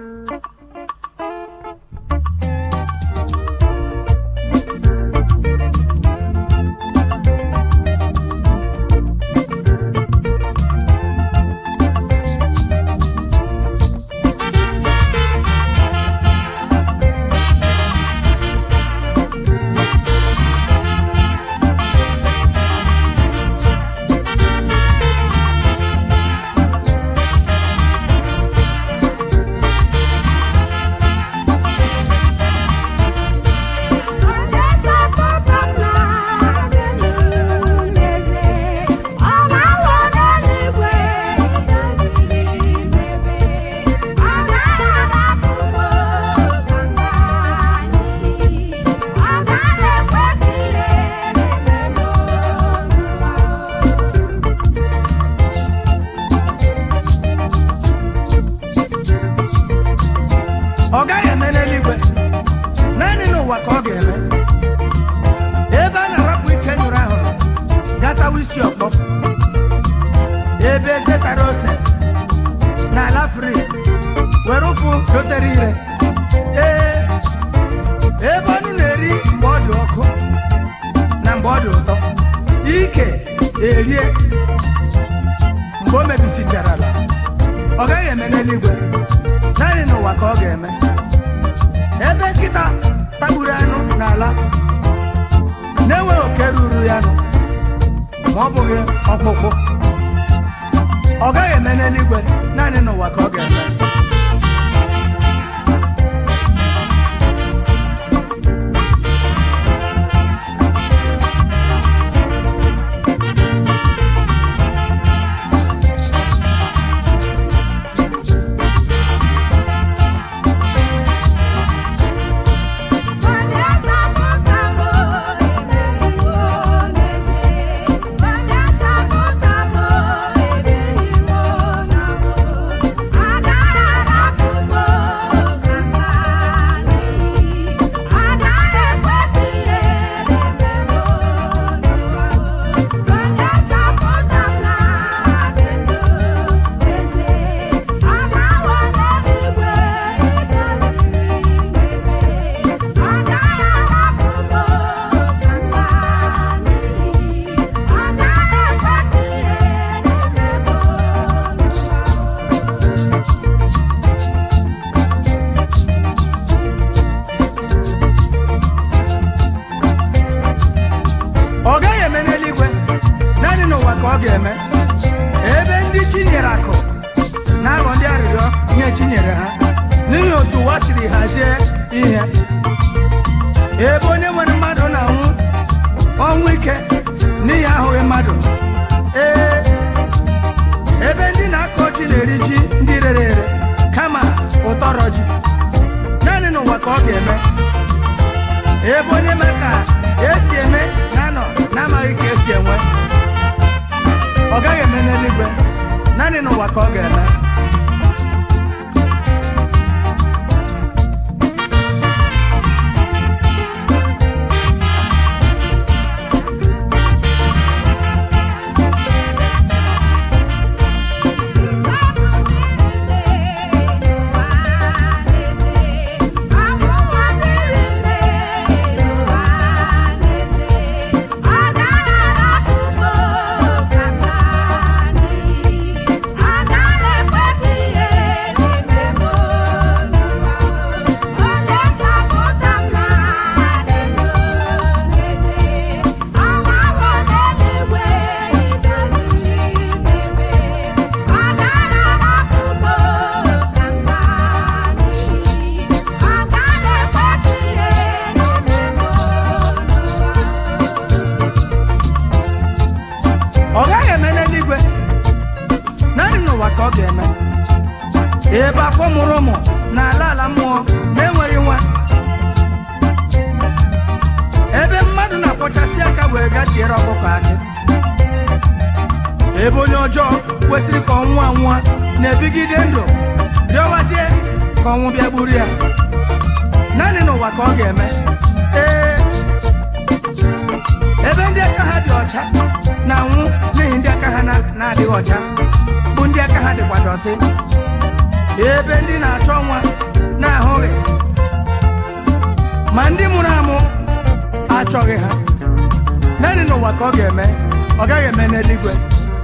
ọ gaghị eme n'eluigwe naanị n'ụwa ka ọ ga-eme ebe a na-arapụ ike nyụrụ ahụrụ gatawa isi ọkpọ ebe eze tara ose n'ala fri were ụfụ dotere ire ee ebe ọnụ na-eri mgbe ọ dị ọkụ na mgbe ọ dị ụtọ ike erie mgbe o mebisichara ala ọ gaghị eme n'eluigwe naanị n'ụwa ka ọ ga-eme ebe nkịta tagburu anụ n'ala na-enweghị oke ruru ya nụ ma ọ bụghị ọkpụkpụ ọ gaghị eme n'eluigwe naanị n'ụwa ka ọ ga-eme ọ gaghị eme n'eluigwe naanị n'ụwa ka ọ ga-eme ebe ndị chi nyere akụ na-aghọ ndị arịrịọ ihe chi nyere ha n'ihi otu ụwa siri hazie ihe ebe onye nwere mmadụ na-anwụ ọnwụ ike n'ihi ahụghị mmadụ ee ebe ndị na-akọ ji na-eri ji ndị rere ere kama ụtọrọ ji naanị n'ụwa ka ọ ga-eme ebe onye mere ka esi eme na-anọ na-amaghị ka esi enwe ọ gaghị eme n'eluigwe naanị n'ụwa ka ọ ga-eme ọ gaghị eme n'eluigwe naanị n'ụwa ka ọ ga-eme ebe afọ mụrụ ụmụ na ala ala mmụọ na-enweghị nwa ebe mmadụ na-akpọchasị aka wee gachiere ọkụkọ akị ebe onye ọjọọ kwesịrị ka ọnwụ anwụọ na-ebigide ndụ rịọwazie ka ọnwụ bịa gburu ya naanị n'ụwa ka ọ ga-eme ee ebe ndị aka ha dị ọcha na-anwụ n'ihi ndị aka ha na- na-adịghị ọcha bụ ndị aka ha dịkwa dọtị ebe ndị na-achọ nwa na-ahụghị ma ndị mụrụ amụ achọghị ha naanị n'ụwa ka ọ ga-eme ọ gaghị eme n'eluigwe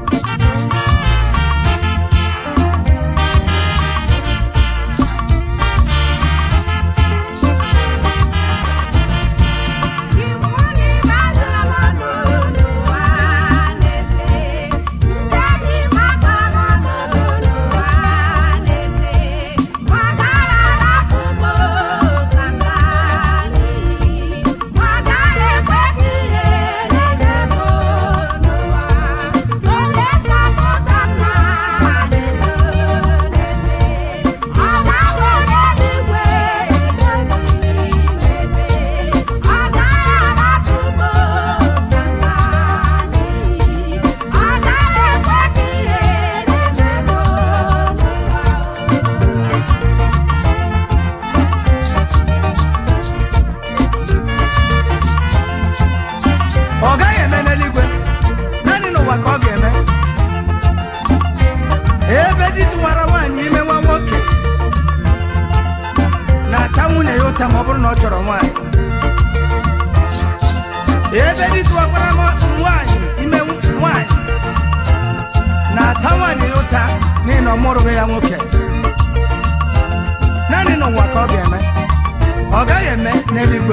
ọ gaghị eme n'eluigwe naanị n'ụwa ka ọ ga-eme ebe di tụwara nwaanyị ime nwa nwoke na-ata nwunye ya ụta ma ọ bụrụ na ọ chọrọ nwaanyị ebe di tụwakwara nwa- nwaanyị ime nwaanyị na-ata nwaanyị ya ụta n'ihi na ọ mụrụghị ya nwoke naanị n'ụwa ka ọ ga-eme ọ gaghị eme n'eluigwe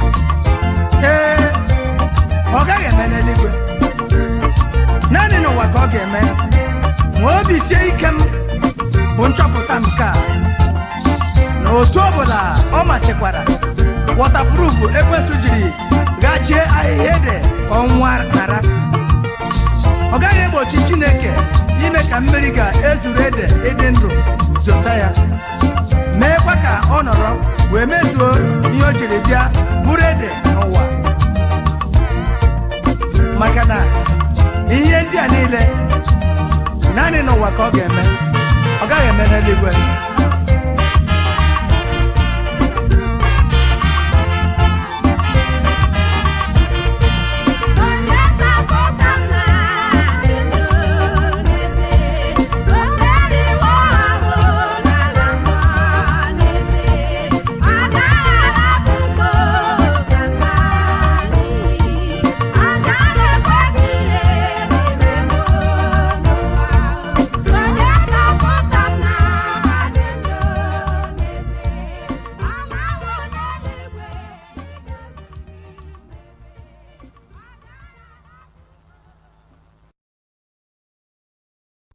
ee ọ gaghị eme n'eluigwe naanị n'ụwa ka ọ ga-eme ma obi sie ike m bụ nchọpụta nke a na otu ọbụla ọ masịkwara wọtapruf ekwesụ jiri gachie ahịhịa ede ka ọnwa ghara ọ gaghị egbochi chineke ime ka mmiri ga-ezuru ede ịdị ndụ zosa ya meekwa ka ọ nọrọ wee mezuo ihe o jiri bịa bụrụ ede n'ụwa maka na ihe ndị a niile naanị n'ụwa ka ọ ga-eme ọ gaghị eme n'eluigwe